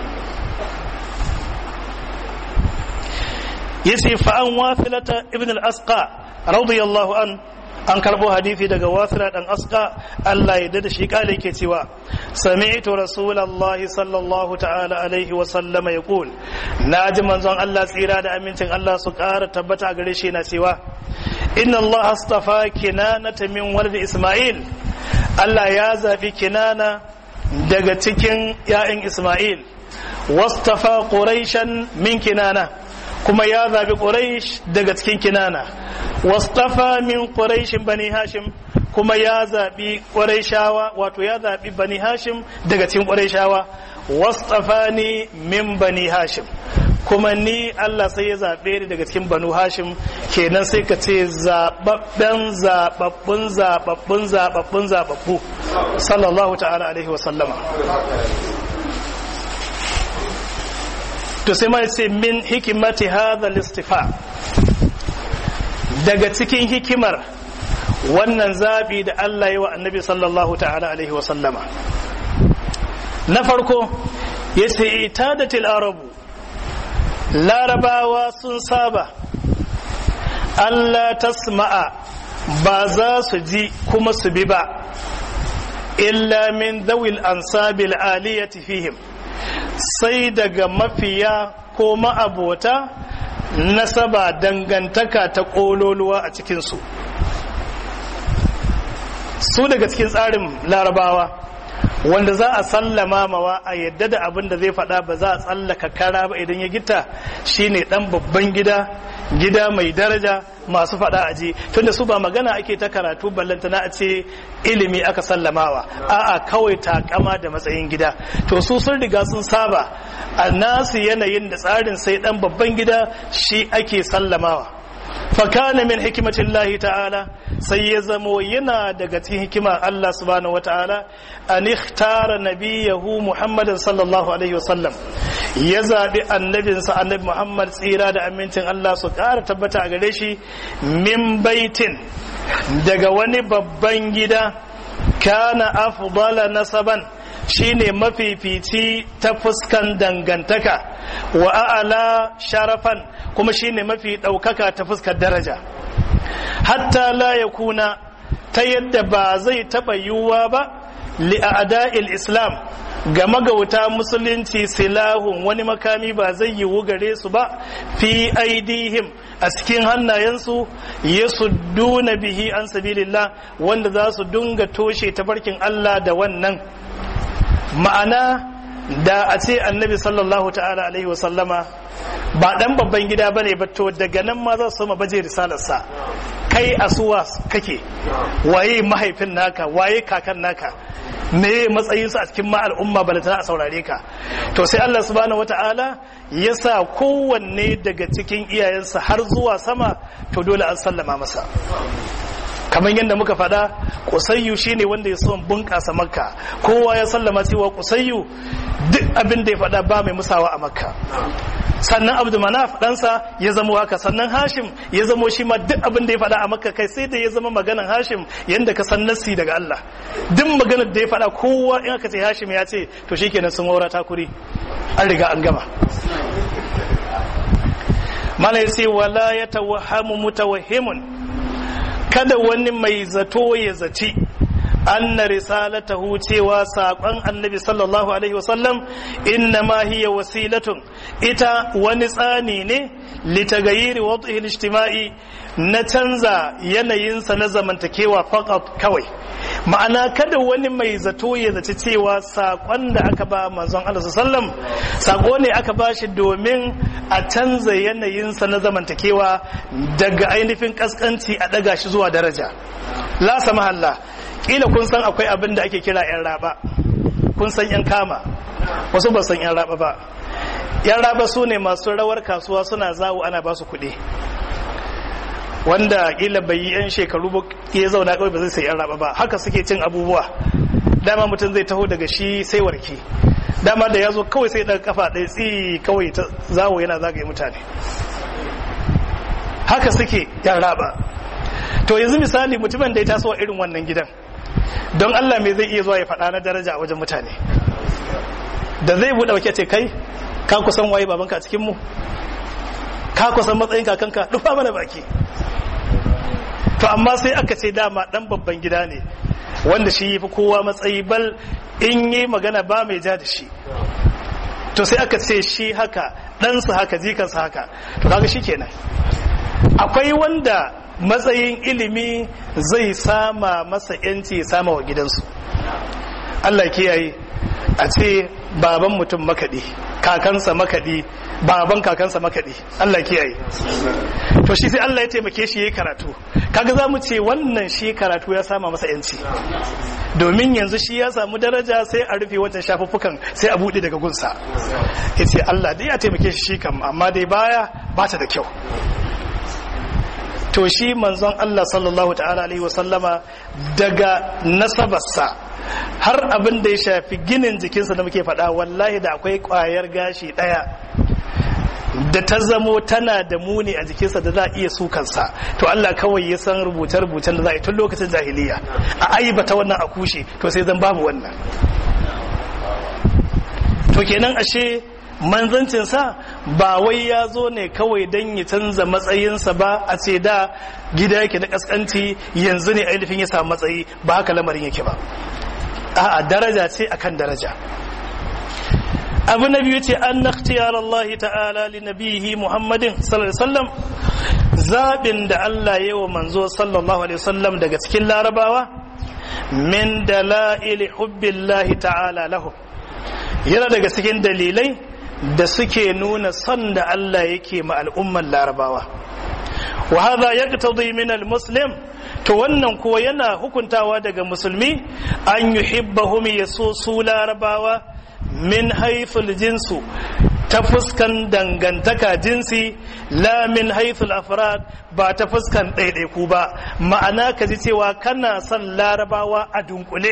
yace fa an wafilata ibn al-asqa radiyallahu an an karbo hadisi daga wasila dan aska Allah ya dada shi kale yake cewa sami'tu rasulullahi sallallahu ta'ala alaihi wa sallama yaqul naji manzon Allah tsira da amincin Allah su ƙara tabbata gare shi na cewa inna Allah astafa kinanata min walad Isma'il Allah ya zabi kinana daga cikin ya'yan Isma'il wastafa quraishan min kinana kuma ya zabi quraish daga cikin kinana wastafa min quraishin bani hashim kuma ya zabi quraishawa wato ya zabi bani hashim daga cikin quraishawa wastafani min bani hashim kuma ni Allah sai ya zaɓe ni daga cikin banu hashim kenan sai ka ce zaɓaɓɓen zaɓaɓɓun zaɓaɓɓun zaɓaɓɓun zaɓaɓɓu sallallahu ta'ala alaihi wa sallama to sai ma ce min hikimati hadha listifa daga cikin hikimar wannan zabi da Allah yi wa annabi sallallahu ta'ala alaihi wa sallama na farko ya ce itadatil arabu larabawa sun saba Allah tasma'a ba za su ji kuma su bi ba illa min dawil ansabil aliyati fihim sai daga mafiya ko ma'abota nasaba dangantaka ta ƙololuwa a cikinsu su daga cikin tsarin larabawa wanda za a sallama mawa a yadda da abin da zai faɗa ba za a tsallaka kara ba idan ya gita shine ɗan babban gida gida mai daraja masu faɗa a ji tunda su ba magana ake ta karatu ballantana a ce ilimi aka sallamawa a'a kawai takama da matsayin gida to su sun riga sun saba a nasu yanayin da tsarin sai ɗan babban gida shi ake sallamawa fakana min hikimatin lahi ta'ala sai ya zamo yana daga cikin hikima Allah subhanahu wa ta'ala an ikhtara nabiyahu Muhammadin sallallahu alaihi wasallam ya zabi annabinsa annabi Muhammad tsira da amincin Allah su ƙara tabbata a gare shi min baitin daga wani babban gida kana afdala nasaban shine mafifici ta fuskan dangantaka wa a'ala sharafan kuma shine mafi ɗaukaka ta fuskar daraja hatta la yakuna ta yadda ba zai taɓa yiwuwa ba li'ada'il islam ga magauta musulunci silahun wani makami ba zai yiwu gare su ba fi aidihim a cikin hannayensu ya duna bihi an sabilillah wanda za su dunga toshe tabarkin Allah da wannan ma'ana da a ce annabi sallallahu ta'ala alaihi wasallama ba dan babban gida bane ba to daga nan ma za su soma baje risalarsa kai asuwa kake waye mahaifin naka waye kakan naka me matsayinsa a cikin ma al'umma ba a saurare ka to sai Allah subhanahu wata'ala ya sa kowanne daga cikin iyayensa har zuwa sama to dole an sallama masa kamar yadda muka faɗa kusayyu shine wanda ya son bunƙasa makka kowa ya sallama cewa kusayyu duk abin da ya faɗa ba mai musawa a makka sannan abdu manaf ɗansa ya zamo haka sannan hashim ya zamo shi ma duk abin da ya faɗa a makka kai sai da ya zama maganan hashim yadda ka san nassi daga allah duk maganar da ya faɗa kowa in aka ce hashim ya ce to shikenan sun wara takuri an riga an gama mala ya ce wala ya tawahhamu mutawahhimun kada wani mai zato ya zaci anna risalatahu cewa saƙon annabi sallallahu alaihi wasallam inna ma hiya wasilatun ita wani tsani ne litagayiri wad'ihi ijtima'i na canza yanayinsa na zamantakewa faqat kawai ma'ana kada wani mai zato ya zaci cewa saƙon da aka ba manzon Allah sallam saƙo ne aka ba shi domin a canza yanayinsa na zamantakewa daga ainihin kaskanci a ɗaga shi zuwa daraja la samahalla kila kun san akwai abin da ake kira 'yan raba kun san 'yan kama wasu ba san 'yan raba ba 'yan raba su ne masu rawar kasuwa suna zawo ana ba su kuɗi wanda kila bai yi 'yan shekaru ba ya zauna kawai ba zai sai 'yan raba ba haka suke cin abubuwa dama mutum zai taho daga shi sai warke dama da ya zo kawai sai daga kafa ɗaya tsi kawai ta zawo yana zagaye mutane haka suke 'yan raba to yanzu misali mutumin da ya taso a irin wannan gidan don Allah me zai iya zuwa ya faɗa na daraja a wajen mutane da zai buɗe wake ce kai ka kusan waye babanka a cikin mu ka kusan matsayin kakanka dufa mana baki to amma sai aka ce dama dan babban gida ne wanda shi yi fi kowa matsayi bal in yi magana ba mai ja da shi to sai aka ce shi haka ɗansa haka jikansa haka to kaga shi kenan akwai wanda matsayin ilimi zai sama masa yanci sama wa gidansu Allah kiyaye a ce baban mutum makaɗi kakansa makaɗi baban kakansa makaɗi Allah kiyaye to shi sai Allah ya taimake shi yayi karatu kaga za mu ce wannan shi karatu ya sama masa yanci domin yanzu shi ya samu daraja sai a rufe wancan shafuffukan sai a buɗe daga gunsa ya ce Allah dai ya taimake shi shi kam amma dai baya ba ta da kyau to shi manzon Allah sallallahu ta'ala alaihi wasallama daga nasabarsa har abin da ya shafi ginin jikinsa da muke faɗa wallahi da akwai ƙwayar gashi ɗaya da ta zamo tana da muni a jikinsa da za a iya sukansa to Allah kawai ya san rubuce-rubucen da za a yi tun lokacin jahiliya a aibata wannan a kushe to sai zan babu wannan to kenan ashe manzancinsa ba wai ya zo ne kawai don ya canza matsayinsa ba a ce da gida yake na kaskanci yanzu ne ainihin ya samu matsayi ba haka lamarin yake ba a'a daraja ce akan daraja abu na biyu ce an na Allah ta'ala li nabihi muhammadin sallallahu alaihi wasallam zaɓin da Allah ya wa manzo sallallahu alaihi wasallam daga cikin larabawa min dala'ili hubbillahi ta'ala lahu yana daga cikin dalilai da suke nuna son da Allah yake ma al'umman larabawa wa hadha yaqtadi min al-muslim to wannan kuwa yana hukuntawa daga musulmi an yuhibbahum yaso su larabawa min haythul jinsu ta fuskan dangantaka jinsi la min haythul afrad ba ta fuskan ɗaiɗaiku ba ma'ana ka ji cewa kana son larabawa a dunkule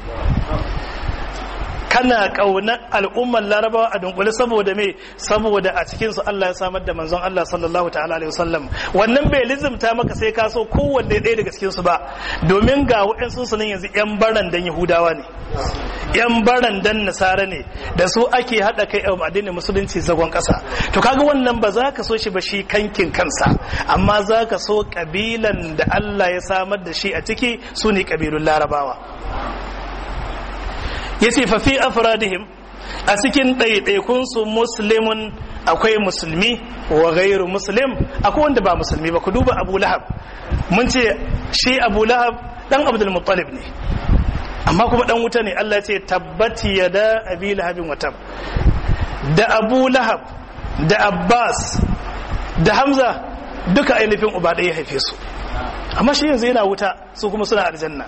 kana ƙaunar al'ummar larabawa a dunkule saboda me saboda a cikinsu Allah ya samar da manzon Allah sallallahu ta'ala alaihi wasallam wannan bai lizimta maka sai ka so kowanne ɗaya daga cikinsu ba domin ga waɗansu su nan yanzu yan baran dan yahudawa ne yan baran dan nasara ne da su ake haɗa kai a addinin musulunci zagon ƙasa to kaga wannan ba za ka so shi ba shi kankin kansa amma za ka so ƙabilan da Allah ya samar da shi a ciki su ne ƙabilun larabawa ya ce fafi afradihim a cikin ɗaiɗaikunsu muslimun akwai musulmi wa gairu muslim akwai wanda ba musulmi ba ku duba abu lahab mun ce shi abu lahab ɗan abdul muttalib ne amma kuma ɗan wuta ne allah ce tabbati ya da abi lahabin watab da abu lahab da abbas da hamza duka ainihin uba ɗaya haife su amma shi yanzu yana wuta su kuma suna aljanna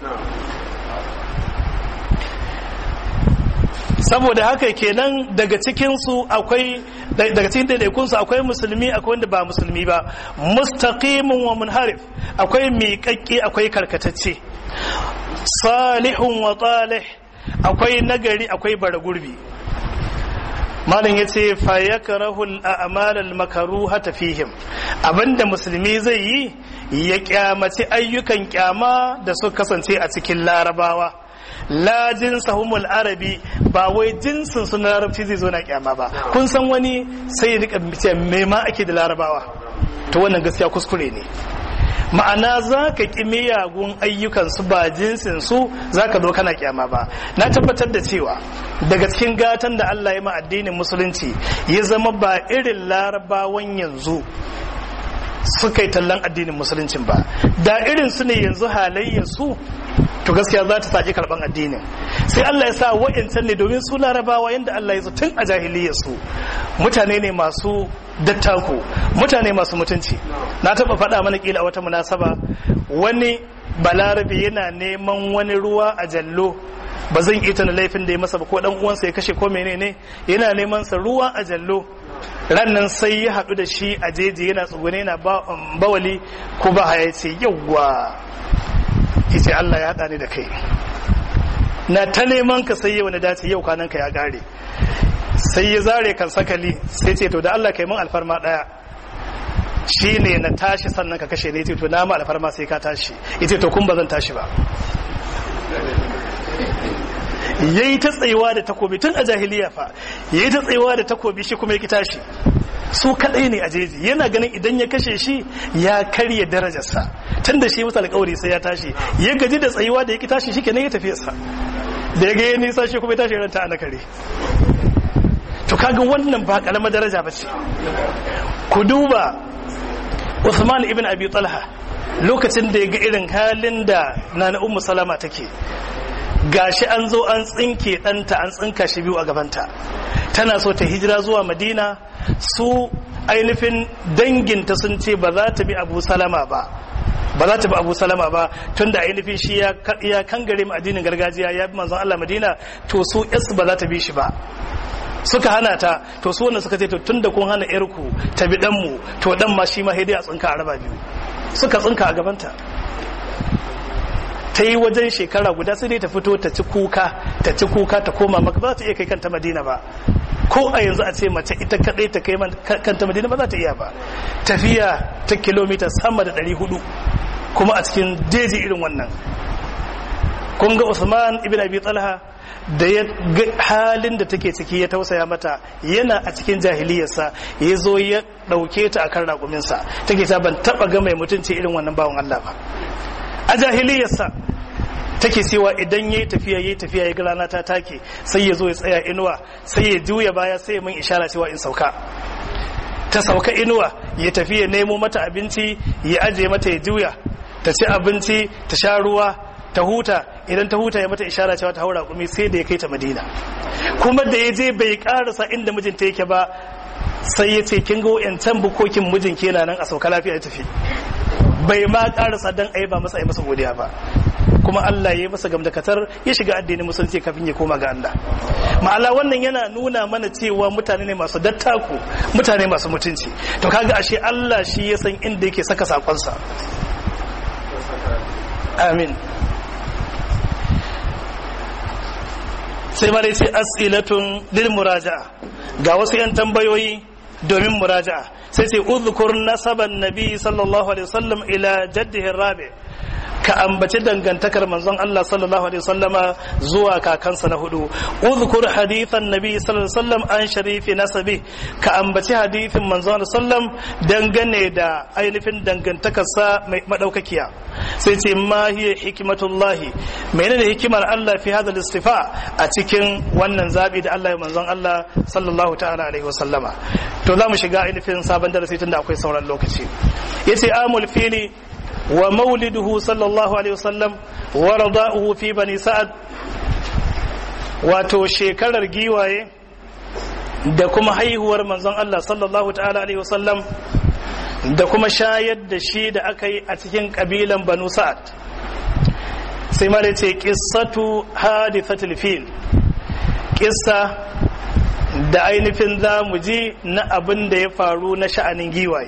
saboda haka kenan daga cikinsu akwai daga cikin daidaikunsu akwai musulmi akwai wanda ba musulmi ba mustaqimun wa munharif akwai miƙaƙƙe akwai karkatacce salihun wa talih akwai nagari akwai bara gurbi malam ya ce fayakarahul a'mal al-makruha fihim abinda musulmi zai yi ya kyamaci ayyukan kyama da suka kasance a cikin larabawa la jinsahumul arabi ba wai jinsin su na larabci zai zo na kyama ba kun san wani sai ya rika ce me ma ake da larabawa to wannan gaskiya kuskure ne ma'ana za ka ƙi miyagun ayyukansu ba jinsinsu za ka zo kana kyama ba na tabbatar da cewa daga cikin gatan da Allah ya ma addinin musulunci ya zama ba irin larabawan yanzu suka yi tallan addinin musuluncin ba da irin su ne yanzu halayyar su to gaskiya za ta saki karban addinin sai Allah ya sa wa'incan ne domin su larabawa yanda Allah ya zo tun a jahiliyyar su mutane ne masu dattako mutane masu mutunci na taba faɗa mana kila a wata munasaba wani balarabe yana neman wani ruwa a jallo ba zan ita na laifin da ya masa ba ko dan uwansa ya kashe ko menene yana neman sa ruwa a jallo rannan sai ya haɗu da shi a jeji yana tsugune yana bawali ko ba haya ce yawwa ce Allah ya haɗa ni da kai na ta neman ka sai wani dace yau kwanan ka ya gare sai ya zare kan sakali sai ce to da Allah kai mun alfarma daya shi ne na tashi sannan ka kashe ne ce to na ma alfarma sai ka tashi ita to kun ba zan tashi ba yayi ta tsayuwa da takobi tun a jahiliya fa yayi ta tsayuwa da takobi shi kuma yaki tashi su kadai ne a jeji yana ganin idan ya kashe shi ya karya darajarsa tun da shi musu alkawari sai ya tashi ya gaji da tsayuwa da yaki tashi shikenan ya tafi sa da ya ga ya nisa shi kuma ya tashi ranta ana kare to kaga wannan ba karamar daraja ba ce ku duba Uthman ibn Abi Talha lokacin da ya ga irin halin da Nana Ummu Salama take gashi an zo an tsinke ɗanta an tsinka shi biyu a gabanta tana so ta hijira zuwa madina su ainihin danginta sun ce ba za ta bi abu salama ba ba za ta bi abu salama ba tun da ainihin shi ya kangare mu addinin gargajiya ya bi manzon Allah madina to su yas ba za ta bi shi ba suka hana ta to su wannan suka ce to tun da kun hana yarku ta bi danmu to dan ma shi ma dai a tsinka a raba biyu suka tsinka a gabanta ta yi wajen shekara guda sai dai ta fito ta ci kuka ta ci kuka ta koma maka ba za ta iya kai kanta madina ba ko a yanzu a ce mace ita kadai ta kai kanta madina ba za ta iya ba tafiya ta kilomita sama da 400 kuma a cikin jeji irin wannan kun ga usman ibn abi talha da ya ga halin da take ciki ya tausaya mata yana a cikin jahiliyarsa ya zo ya ɗauke ta akan raƙuminsa take ta ban taɓa ga mai mutunci irin wannan bawan Allah ba a jahiliyarsa take cewa idan yayi tafiya yayi tafiya ya ga rana ta take sai ya zo ya tsaya inuwa sai ya juya baya sai ya min ishara cewa in sauka ta sauka inuwa ya tafi ya nemo mata abinci ya aje mata ya juya ta ci abinci ta sha ruwa ta huta idan ta huta ya mata ishara cewa ta haura kumi sai da ya kai ta madina kuma da ya je bai karasa inda mijinta yake ba sai ya ce kin ga wayancan bukokin mijin kenan nan a sauka lafiya ya tafi bai ma karasa dan ai ba masa ai masa godiya ba kuma Allah ya yi masa gamdakatar ya shiga addinin musulunci kafin ya koma ga Allah ma'ala wannan yana nuna mana cewa mutane ne masu dattaku mutane masu mutunci to kaga ashe Allah shi ya san inda yake saka sakonsa amin sai ma dai sai as'ilatun lil muraja'a ga wasu yan tambayoyi domin muraja'a sai sai uzkur nasaban nabi sallallahu alaihi wasallam ila jaddihi rabi ka ambaci dangantakar manzon Allah sallallahu alaihi wasallama zuwa kakansa na hudu uzkur hadithan nabi sallallahu alaihi wasallam an sharifi nasabi ka ambaci hadithin manzon Allah sallam dangane da ainihin dangantakarsa mai madaukakiya sai ce ma hiya hikmatullahi menene hikimar Allah fi hadha istifa a cikin wannan zabi da Allah ya manzon Allah sallallahu ta'ala alaihi wasallama to za mu shiga ainihin sabon darasi tunda akwai sauran lokaci yace amul fili wa mauliduhu sallallahu alaihi wasallam wa rada'uhu fi bani sa'ad wato shekarar giwaye da kuma haihuwar manzon Allah sallallahu ta'ala alaihi wasallam da kuma shayar da shi da aka yi a cikin kabilan banu sa'ad sai ma da ce qissatu hadithatul fil qissa da ainihin za mu ji na abin da ya faru na sha'anin giwaye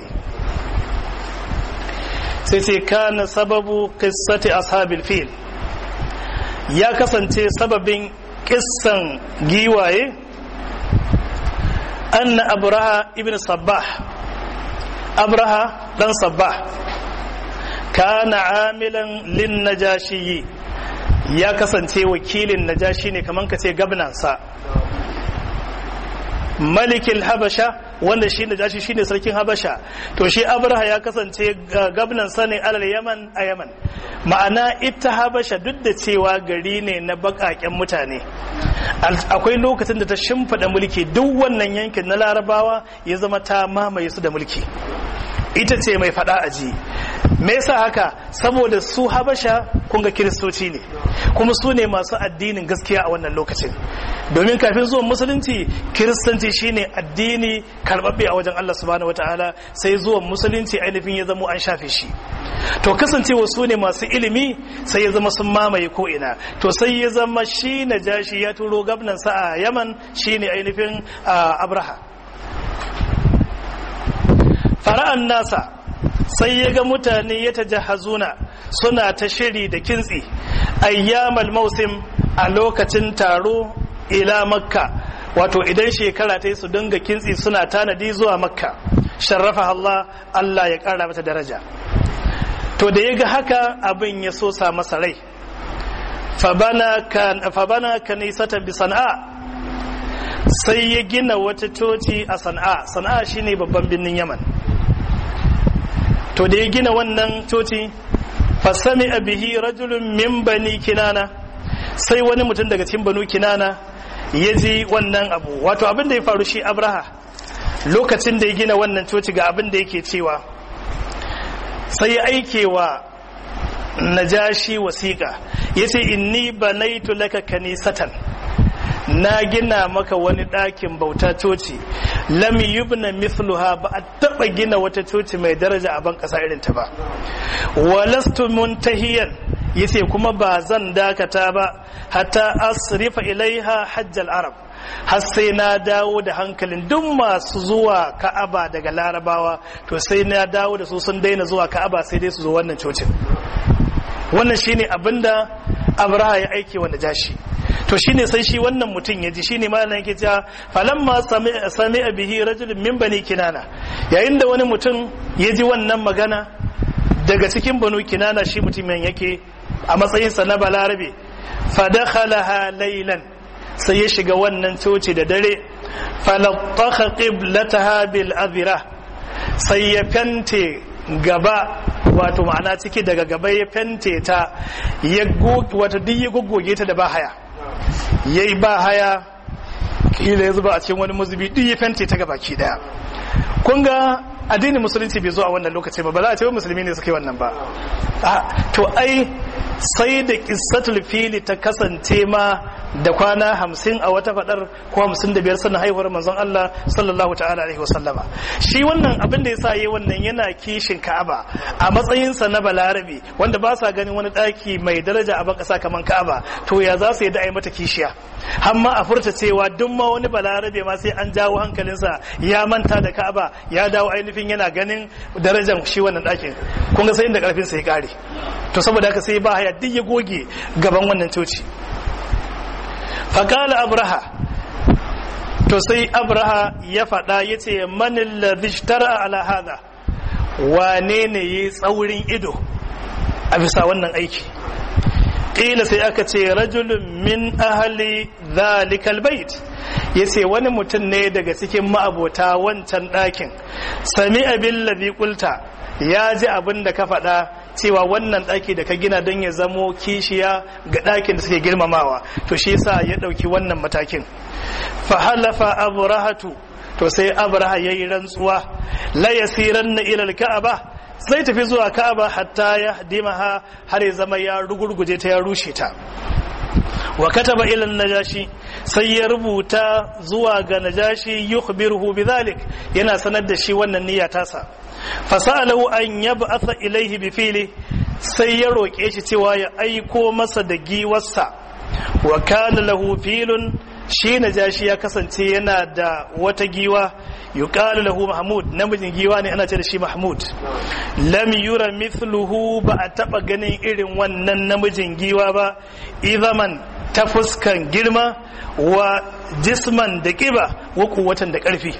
sai ce kana sababu qissati ashabil fil ya kasance sababin kissan giwaye anna abraha ibn sabbah abraha dan sabbah kana amilan lin najashi ya kasance wakilin najashi ne kaman ka ce gabnansa malikil habasha wanda shi najashi shine sarkin habasha to shi abraha ya kasance gabnan sani alal yaman a yaman ma'ana ita habasha duk da cewa gari ne na bakaken mutane akwai lokacin da ta shimfiɗa mulki duk wannan yankin na larabawa ya zama ta mamaye su da mulki ita ce mai faɗa aji me yasa haka saboda su habasha kun ga kiristoci ne kuma su ne masu addinin gaskiya a wannan lokacin domin kafin zuwan musulunci kiristanci shine addini karbabbe a wajen Allah subhanahu wataala sai zuwan musulunci ainihin ya zama an shafe shi to kasancewa su ne masu ilimi sai ya zama sun mamaye ko ina to sai ya zama shi na jashi ya turo gabnansa a yaman shine ainihin abraha fara'an nasa sai ya ga mutane ya tajahazuna suna ta shiri da kintsi ayyamal mausim a lokacin taro ila makka wato idan shekara ta yi su dinga kintsi suna tanadi zuwa makka sharrafa Allah Allah ya kara mata daraja to da ya ga haka abin ya so sa masa rai fabana kanisata bi sana'a sai ya gina wata coci a sana'a sana'a shine babban birnin yaman to da ya gina wannan coci fasami bihi rajulun min bani kinana sai wani mutum daga cikin banu kinana ya ji wannan abu wato abin da ya faru shi abraha lokacin da ya gina wannan coci ga abin da yake cewa sai ya aike wa najashi wasiƙa ya ce inni banaitu laka kanisatan na gina maka wani ɗakin bauta coci lam yubna mithluha ba a taɓa gina wata coci mai daraja a ban ƙasa irin ta ba walastu muntahiyan yace kuma ba zan dakata ba hatta asrifa ilaiha hajjal arab har sai na dawo da hankalin duk masu zuwa ka'aba daga larabawa to sai na dawo da su sun daina zuwa ka'aba sai dai su zo wannan cocin wannan shine abinda abraha ya aike wanda jashi to shine sai shi wannan mutum ya ji shine malam yake cewa falamma sami bihi rajulun min bani kinana yayin da wani mutum ya ji wannan magana daga cikin banu kinana shi mutumin yake a matsayinsa na balarabe fadakhalaha laylan sai ya shiga wannan coci da dare falattaha qiblataha bil azira sai ya fente gaba wato ma'ana ciki daga gaba ya fente ta ya wata duk ya goggoge ta da ba haya yayi ba haya kila ya zuba a cikin wani muzubi duk ya fente ta gaba ki daya kun ga addinin musulunci bai zo a wannan lokaci ba ba za a ce wa musulmi ne suka yi wannan ba to ai sai da kissatul fili ta kasance ma da kwana hamsin a wata fadar ko hamsin da biyar sannan haihuwar manzon Allah sallallahu ta'ala alaihi wasallama shi wannan abin da yasa yayi wannan yana kishin Ka'aba a matsayinsa na balarabe wanda ba sa ganin wani daki mai daraja a bakasa kaman Ka'aba to ya za su yi da mata kishiya har ma a furta cewa duk ma wani balarabe ma sai an jawo hankalinsa ya manta da Ka'aba ya dawo ainihin yana ganin darajar shi wannan dakin kun ga sai inda karfin sa ya kare to saboda haka sai ba haya duk ya goge gaban wannan coci faƙala abraha to sai abraha ya faɗa ya ce manin ladishtara ala hada wane ne ya tsaurin ido a bisa wannan aiki ƙila sai aka ce rajulun min ahali zalikal bait ya ce wani mutum ne daga cikin ma'abota wancan ɗakin sami abin labi kulta ya ji abin da ka faɗa cewa wannan ɗaki da ka gina don ya zamo kishiya ga ɗakin da suke girmamawa to shi yasa ya ɗauki wannan matakin fahalafa abrahatu to sai abraha ya yi rantsuwa la yasiran na ilal ka'aba zai tafi zuwa ka'aba hatta ya dimaha har ya zama ya rugurguje ta ya rushe ta wa kataba ila najashi sai ya rubuta zuwa ga najashi yukhbiruhu bidhalik yana sanar da shi wannan niyya tasa fasalahu an yab'atha ilaihi bi fili sai ya roke shi cewa ya aiko masa da giwarsa wa kana lahu filun shi najashi ya kasance yana da wata giwa yuqalu lahu mahmud namijin giwa ne ana ce da shi mahmud lam yura mithluhu ba a taba ganin irin wannan namijin giwa ba izaman ta fuskan girma wa jisman da kiba wa kuwatan da karfi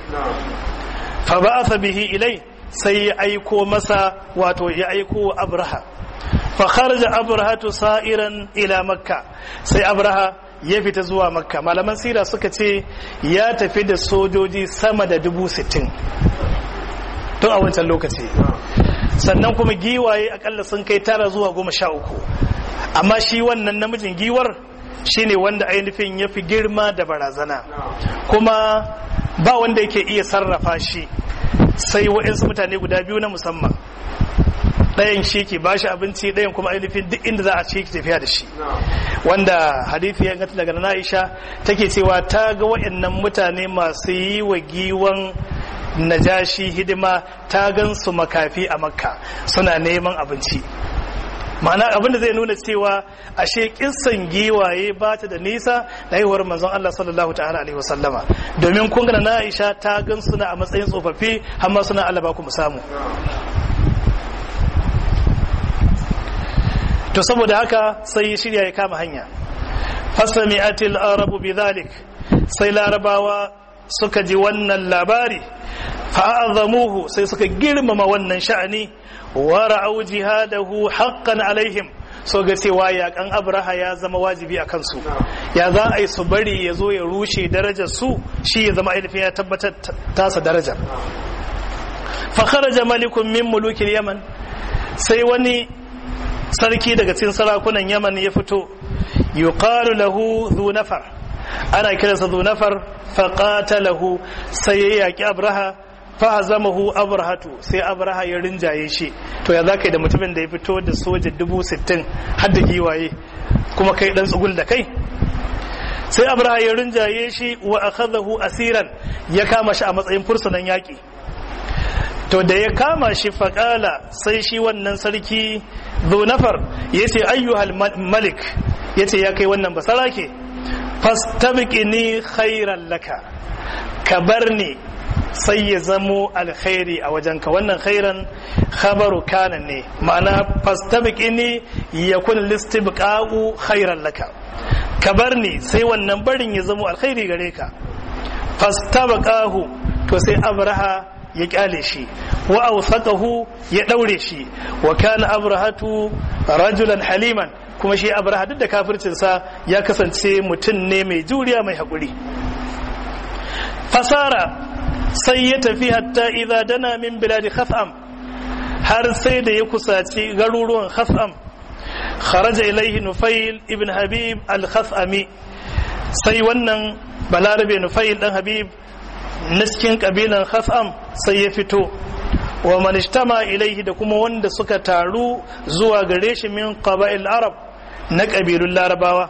fa ba'atha bihi ilai sai ya aiko masa wato ya aiko abraha fa kharaja abrahatu sa'iran ila makka sai abraha ya fita zuwa makka malaman sira suka ce ya tafi da sojoji sama da dubu sittin tun a wancan lokaci sannan kuma giwaye akalla sun kai tara zuwa goma sha uku amma shi wannan namijin giwar shine wanda ainihin ya fi girma da barazana kuma ba wanda yake iya sarrafa shi sai wa'insu mutane guda biyu na musamman ɗayan shi ke ba shi abinci ɗayan kuma ainihin duk inda za a ce ki tafiya da shi wanda hadithi ya gata daga na Aisha take cewa ta ga wa'annan mutane masu yi wa giwan najashi hidima ta gan su makafi a makka suna neman abinci ma'ana abin da zai nuna cewa ashe kissan giwaye ba ta da nisa da haihuwar manzon Allah sallallahu ta'ala alaihi wasallama domin kun ga na Aisha ta gan suna a matsayin tsofaffi har ma suna Allah ba ku mu samu to saboda haka sai shirya ya kama hanya fasami'atil arabu bidhalik sai larabawa suka ji wannan labari fa'azamuhu sai suka girmama wannan sha'ani wa ra'au jihadahu haqqan alaihim so ga cewa yakan abraha ya zama wajibi a kansu ya za a yi su bari ya zo ya rushe darajar su shi ya zama ainihin ya tabbatar tasa darajar fa kharaja malikun min mulukil yaman sai wani sarki daga cikin sarakunan yaman ya fito yuqalu lahu dhu nafar ana kiransa dhu nafar fa qatalahu sai ya yaki abraha fa hazamahu abrahatu sai abraha ya rinjaye shi to ya zaka yi da mutumin da ya fito da soja dubu sittin har da giwaye kuma kai dan tsugul da kai sai abraha ya rinjaye shi wa akhadahu asiran ya kama shi a matsayin fursunan yaki to da ya kama shi faƙala sai shi wannan sarki zunafar ya ce ayyuhal malik ya ce ya kai wannan basara ke fastabqini khairan laka ka bar ni sai ya zamo alkhairi a wajenka wannan khairan khabaru kana ne ma'ana fastabqini yakun listibqa'u khairan laka ka bar ni sai wannan barin ya zamo alkhairi gare ka fastabqahu to sai abraha ya kyale shi wa awsaqahu ya daure shi wa kana abrahatu rajulan haliman kuma shi abraha duk da kafircin sa ya kasance mutum ne mai juriya mai hakuri fasara sai ya tafi hatta idza dana min biladi khasam har sai da ya kusaci garuruwan khasam kharaja ilaihi nufail ibn habib al-khasami sai wannan balarabe nufail dan habib na cikin kabilan khasam sai ya fito wa manishtama ilaihi da kuma wanda suka taru zuwa gare shi min qaba'il arab na kabilun larabawa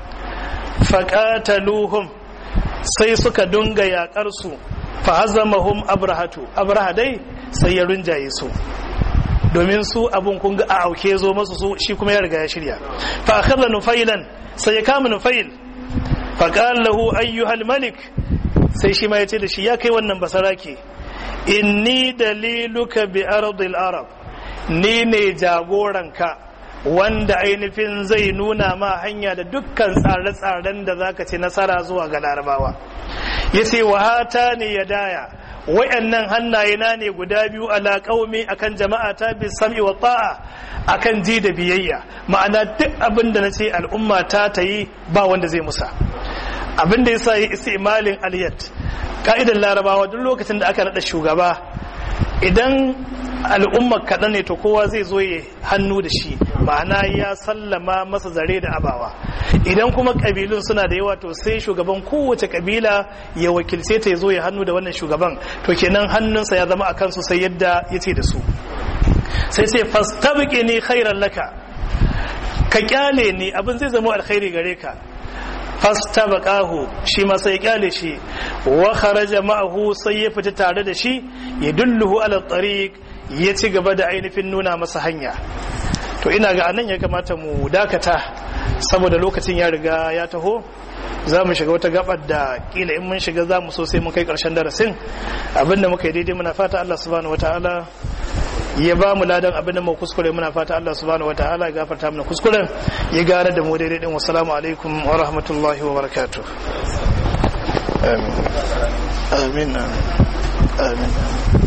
faqataluhum sai suka dunga yakar su fa hazamahum abrahatu abraha dai sai ya runjaye su domin su abun kun ga a auke zo masu su shi kuma ya riga ya shirya fa akhadha nufailan sai ya kama nufail fa qala lahu ayyuhal malik sai shi ma ya ce da shi ya kai wannan basarake inni daliluka bi ardil arab ni ne jagoranka wanda ainihin zai nuna ma hanya da dukkan tsare-tsaren da zaka ci nasara zuwa ga larabawa ya ce wa hata ne ya daya wayannan hannaye na ne guda biyu ala qaumi akan jama'a ta bi sam'i wa ta'a akan ji da biyayya ma'ana duk abin da nace al'umma ta ta yi ba wanda zai musa abin da yasa yi istimalin aliyat ka'idan larabawa duk lokacin da aka nada shugaba idan al'umma kaɗan ne to kowa zai zo ya hannu da shi ma'ana ya sallama masa zare da abawa idan kuma ƙabilun suna da yawa to sai shugaban kowace ƙabila ya wakilce ta ya zo ya hannu da wannan shugaban to kenan hannunsa ya zama a kansu sai yadda ya ce da su sai sai fastabqi ni khairan laka ka kyale ni abin zai zama alkhairi gare ka fastabaqahu shi ma sai kyale shi wa kharaja ma'ahu sai ya fita tare da shi ya dulluhu ala tariq ya ci gaba da ainihin nuna masa hanya to ina ga anan ya kamata mu dakata saboda lokacin ya riga ya taho za mu shiga wata gabar da kila in mun shiga za mu so sai mun kai karshen darasin abinda muka yi daidai muna fata Allah subhanahu wataala ya ba mu ladan abin da mu kuskure muna fata Allah subhanahu wataala ya gafarta mana kuskuren ya gara da mu daidai din wassalamu alaikum wa rahmatullahi wa barakatuh amin amin amin